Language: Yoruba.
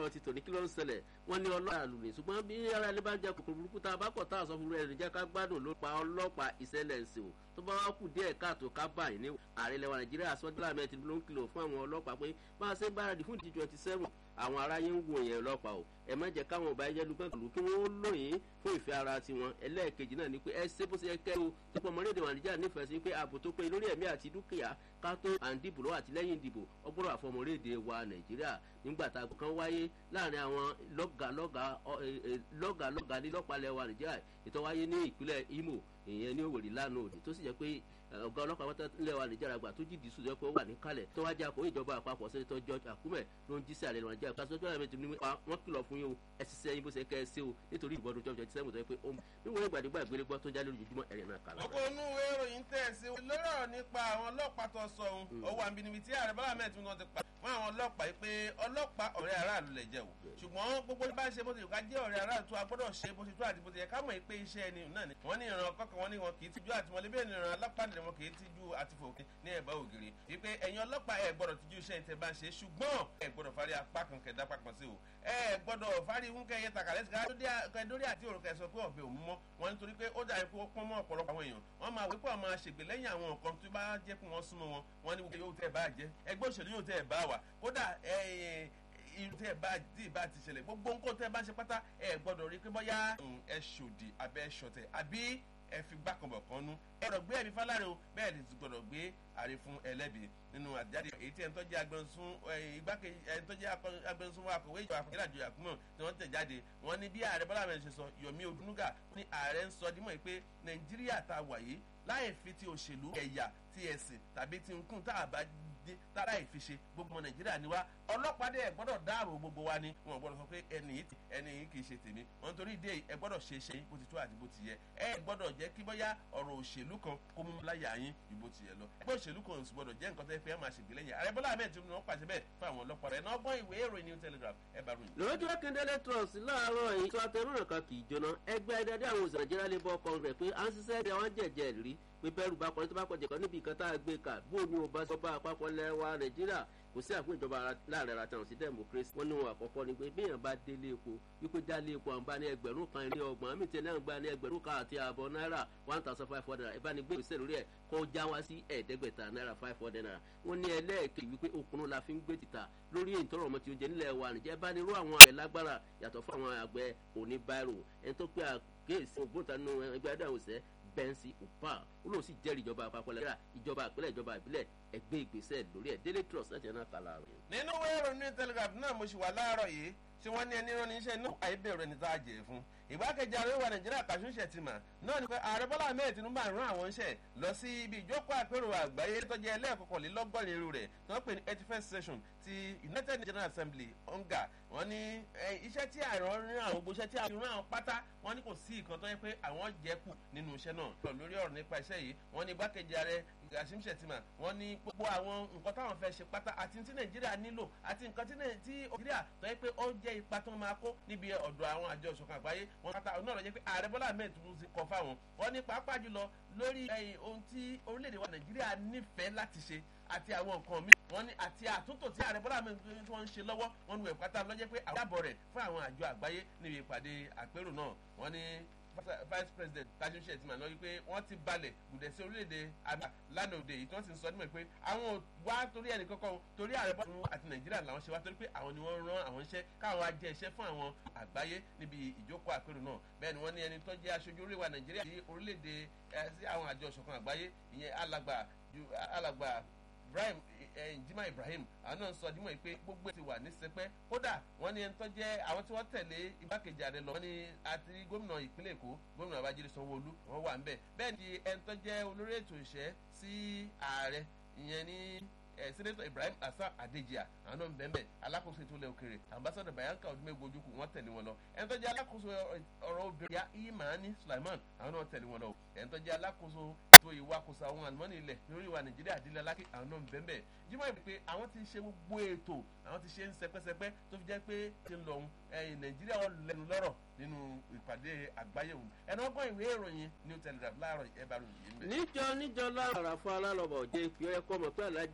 tòwúrọ̀ ti tòní kí ló ń ṣẹlẹ̀ wọ́n ní ọlọ́pàá lùmí ṣùgbọ́n bí ara ilé bá jẹ́ kòkòrò burúkú tá a bá kọ̀ tá a sọ fún rẹ̀ jẹ́ ká gbádùn ló pa ọlọ́pàá ìṣẹ̀lẹ̀ ṣe o tó bá wá kù díẹ̀ káàtó ká báyìí ní ààrẹ ilẹ̀ wa nàìjíríà sọ́dọ́là mẹ́tì ló ń kìlọ̀ fún àwọn ọlọ́pàá pé bá a ṣe ń gbáradì fún ìdí twenty seven àwọn aráyé ń wo yẹn ọlọ́pàá o ẹ má jẹ́ káwọn ọba ẹjẹ́ lùgbọ́n kìlú kí wọ́n lóyìn fún ìfẹ́ ara tiwọn ẹlẹ́ẹ̀kejì náà ni pé ẹ ṣe bó ṣe kẹ́ o tó pọ̀ mọ́lẹ́dẹ̀ wà níjà nífẹ̀ẹ́ sí pé ààbò tó pé lórí ẹ̀mí àti dúkìá ká tó à ń dìbò lọ́wọ́ àtìlẹ́yìn ìdìbò ọgbọ́dọ̀ àfọmọ́lẹ́dẹ̀ wa nàìjíríà nígbà tá a kan wáyé láàrin àwọn lọ́gàlọ́gà nílọ́pàá wa nàìjíríà ètò wáyé ní ìpínlẹ̀ imo ìyẹn ní òwòrì lánàá òdì tó sì jẹ́ pé ọ̀gá ọlọ́pàá wọ́n tẹ́lẹ̀ wa nìjọba àgbà tó jìdí sùn jẹ́ pé ó wà ní kalẹ̀ tó wájú àkó ìjọba àpapọ̀ sẹ́nitọ́ george akume ló ń jíṣẹ́ àlẹ́ nàìjíríà ká sọ́jọ́ àmì tìǹbù nípa wọ́n kìlọ̀ fún yín o ẹ sì sẹ́yìn bó ṣe kẹ́ ẹ sí o nítorí ìbọdún twenty twenty seven tó yẹ pé ó níwọ̀n ìgbàdégbà ìgbélé gbọ́ tó ń jálè lójoojúmọ́ ẹ̀rẹ̀ náà kàlà. ọkọ̀ inú ìwé ìròyìn tẹ̀ sí lórí ọ̀rọ̀ nípa àwọn ọlọ́pàá tó sọ ohun ọwọ́ àbí níbi tí ààrẹ bọ́lá mẹ́ẹ̀tì wọn ti pa fún àwọn ọlọ́pàá yìí pé ọlọ́pàá ọ̀rẹ́ aráàlú lè jẹ́ o ṣùgbọ́n gbogbo bá ṣe bó ti ká jẹ́ ọ̀rẹ́ aráàlú tó a gbọ́dọ̀ ṣe bó ti tó àti bó ti yẹ ká mọ̀ pé iṣẹ́ ẹni náà ni wọ́n ní ìran kọ́kọ́ wọn ní wọn kì í tijú àtìmọ́lé bẹ́ẹ̀ ni ìran alápàdé wọn kì í tijú àtìfòkè ní ẹ̀bá ògiri wípé ẹ̀yin ọlọ́pàá ẹ̀ gbọ́dọ̀ tijú iṣẹ́ ìtẹ̀ bá ń ṣe ṣùgbọ́n ẹ̀ gbọ́dọ̀ fárí apá kan kẹ̀dá pápá sí o ẹ̀ gbọ́dọ̀ fárí wúkẹ́ yẹ tàkàlẹ́sì dórí àti òrùka ẹ̀sọ́ pé ọ̀bẹ òun mọ́ wọn nítorí pé ó dàbí pé ó pọ́n mọ́ ọ̀pọ̀lọpọ̀ àwọn èèyàn wọ́n máa wípé àwọn àṣègbè lẹ́yìn àwọn nǹkan tó bá jẹ́ kí wọ́n súnmọ́ wọn wọ́n ní yóò tẹ́ ẹ̀ bá jẹ́ ẹgbẹ́ òṣèlú yóò tẹ́ ẹ̀ bá wà kódà irú tẹ́ ẹ bá dì bá ti ṣẹlẹ̀ gbogbo nǹkan tẹ́ ẹ bá ṣe pátá ẹ gbọ́dọ̀ rí pé bọ́yá ẹ ṣòdì abẹ́ ṣọ̀tẹ̀ àbí ẹ fi gbàkànbọ̀ kan nú ẹ gbọ́dọ̀ gbé ẹ̀mí fáláre o bẹ́ẹ̀ ni ti gbọ́dọ̀ gbé àrí fún ẹlẹ́bi nínú àjáde èyí tí ẹni tó jẹ́ agbẹnusún igbákejì ẹni tó jẹ́ agbẹnusún wa akọ̀wé ìjọba àpòkẹ́lá àjọ àkúmọ̀ tí wọ́n tẹ̀ jáde wọ́n ní bí ààrẹ bọ́lá mẹ́rin ṣe sọ yomi odunuga ní ààrẹ ń sọ dímọ̀ pé nàìjíríà ta wà yìí láì fi ti òṣèlú ẹ̀yà ti ẹ̀sìn tàbí ti nkún tá a bá dé tára ìfiṣe gbogbo ọmọ nàìjíríà ni wá ọlọ́pàá dẹ̀ gbọ́dọ̀ dáàbò gbogbo wa ni wọn gbọ́dọ̀ sọ pé ẹni yìí ẹni yìí kì í ṣe tèmi wọn torí ìdí ẹ gbọ́dọ̀ ṣe ṣe bó ti tó àti bó ti yẹ ẹ gbọ́dọ̀ jẹ́ kí bóyá ọ̀rọ̀ òṣèlú kan kó mú láyà yín ju bó ti yẹ lọ ẹgbẹ́ òṣèlú kan sì gbọ́dọ̀ jẹ́ nǹkan tẹ́ fẹ́ máa ṣègbè lẹ́yìn ààrẹ bọ́lá ahmed tinubu wọn pàṣẹ bẹ́ẹ̀ fún àwọn ọlọ́pàá rẹ̀ náà gbọ́n ìwé ìròyìn new telegraph ẹ bá ròyìn. lójú akíndélé trust láàárọ̀ yìí tó atẹnudàn kan kì í jóná ẹgbẹ́ ẹ̀dẹ́dẹ́ àwọn òṣèlú nàìjíríà labour congress pé à ń ṣiṣẹ́ ẹ̀dẹ̀ wọn jẹ̀jẹ̀ rí pé bẹ́ẹ̀rù bá kọrin tó bá kọjẹ̀ kan níbi ìkan tá a gbé kà bó ni o bá sọ bá àpapọ̀ lẹ́wà nàìjíríà kò sí àpò ìjọba láàrin ara tàwọn sí democracy wọn ní wọn àkọ́kọ́ ni pé béèyàn bá délé epo wípé dálé epo àwọn bá ní ẹgbẹ̀rún kan ilé ọgbọ̀n àmì tẹ̀lé àwọn gba ní ẹgbẹ̀rún kan àti ààbọ̀ náírà one thousand five hundred naira ìbánigbé ìgbésẹ̀ lórí ẹ̀ kó já wá sí ẹ̀ẹ́dẹ́gbẹ̀ta náírà five hundred naira wọn ní ẹlẹ́ẹ̀kejì wípé okùnrin la fi ń gbé títà lórí ìtọ́rọ̀ ọmọ tí ó jẹ nílẹ̀ wa nìjẹ́ bá ní irú àwọn àgbẹ̀ lágbára yàtọ̀ fún àwọn àgbẹ̀ òní báírò ẹni tó pé àkéèsí ògbóǹtanú ẹgbẹ́ adáhùnsẹ́ bẹ́ńsì upa ó lóun sì jẹ́rìí ìjọba àpapọ̀ lẹ́yìn ìjọba àpilẹ̀ ìjọba ìbílẹ̀ ẹgbẹ́ ìgbésẹ̀ lórí ẹ̀ daily trust láti ẹ̀nà kàlà rẹ̀. nínú wẹ́ẹ̀rọ ní telegraph náà mo ṣì wà láàárọ̀ yìí tí wọ́n ní ẹni rán níṣẹ́ náà àìbẹ̀rù ẹni tá a jẹ́ fún ìgbákejì ààrẹ wa nàìjíríà kàṣún ṣètìmà náà ni pé ààrẹ bọ́lá ahmed tinubu àrùn àwọn iṣẹ́ lọ sí ibi ìjókòó àpérò àgbáyé tó jẹ́ ẹlẹ́ẹ̀kọkànlélọ́gọ́rin irú rẹ̀ tí wọ́n pè ní eighty first session ti united general assembly onga wọ́n ní iṣẹ́ tí ààrẹ rán àwọn gbogbo iṣẹ́ tí ààrẹ rán àwọn pátá wọ́n ní kò sí ìkan tó yẹ pé àwọn jẹ́ kù nínú iṣẹ́ náà lórí ọ̀rọ̀ nípa iṣẹ́ yìí wọ́n ní ìgbákejì ààrẹ kàṣím ṣètìmà wọ́n ní gbogbo àwọn nǹkan táwọn fẹ́ ṣe pátá àti tí nàìjíríà nílò àti nǹkan tí nàìjíríà tó yẹ pé ó jẹ́ ipa tó máa kó níbi ọ̀dọ̀ àwọn àjọ ìṣọ̀kan àgbáyé wọn pátá náà lọ jẹ́ pé ààrẹ bọ́lá ahmed tinubu ti kọ fáwọn wọn ní pàápàá jùlọ lórí ohun tí orílẹ̀-èdè wa nàìjíríà nífẹ̀ẹ́ láti ṣe àti àwọn nǹkan mi wọn ní àti àtúntò tí ààrẹ bọ́lá ahmed tinubu tí wọ́n ń ṣe lọ́wọ́ wọn ní ẹ̀pátá lọ́jẹ́ pé àwọn àbọ̀ rẹ̀ fún àwọn àjọ àgbáyé níbi ìpàdé àpérò náà wọn ní vice president tajun shettima lọ wípé wọ́n ti balẹ̀ gùdẹ̀ sí orílẹ̀-èdè àgbà lánàá òde yìí tí wọ́n ti ń sọ nímọ̀ pé àwọn wá torí ẹnì kankan torí ààrẹ bọ́ọ̀lù àti nàìjíríà làwọn ṣe wá torí pé àwọn ni wọ́n rán àwọn iṣẹ́ káwọn á jẹ́ iṣẹ́ fún àwọn àgbáyé níbi ìjókòó àpérò náà bẹ́ẹ̀ ni wọ́n ní ẹni tó jẹ́ aṣojú orílẹ̀-èdè nàìjíríà sí orílẹ̀-èdè sí àwọn àjọ ìṣọ̀kan àgbáyé ìyẹn alàgbà alàgbà ibrahim jimá ibrahim àwọn náà sọ dímọ̀ pé gbogbo ti wà ní sẹpẹ́ kódà wọ́n ní ẹni tó jẹ́ àwọn tí wọ́n tẹ̀lé igbákejì ààrẹ lọ wọ́n ní àti gómìnà ìpínlẹ̀ èkó gómìnà babájídé sanwó-olú wọ́n wà ń bẹ̀ bẹ́ẹ̀ ni ẹni tó jẹ́ olórí ètò ìṣẹ́ sí ààrẹ ìyẹn ní sẹ́nẹ́tọ̀ ibrahim hasan adejia àwọn náà ń bẹ́ẹ̀ bẹ́ẹ̀ alákòóso ètò ilẹ̀ òkèrè ambassador bayanka odumegwu ojukwu wọ́n tẹ̀lé wọn lọ ẹni tó jẹ́ alákòóso ọ̀rọ̀ obìnrin ya imani sulaiman àwọn náà tẹ̀lé wọn lọ ẹni tó jẹ́ alákòóso ètò ìwakùsà àwọn àlùmọ́nì ilẹ̀ lórí ìwà nàìjíríà àdílé alákè àwọn náà ń bẹ́ẹ̀ bẹ́ẹ̀ jimoh ibi pé àwọn ti ṣe gbogbo ètò àwọn ti ṣe ń sẹpẹsẹpẹ tó fi jẹ́ pé ti ń lọ òun ẹ̀yìn nàìjíríà wọn lẹnu lọ́rọ̀ nínú ìpàdé àgbáyé òun ẹni ọgbọ́n ìwé ìròyìn new telegraph láàárọ̀ ẹ̀ bá ròyìn yìí. níjọ níjọ lára fún alálọ́bọ̀ jẹ́ ìpínlẹ̀ kọ́mọ̀ pé alájà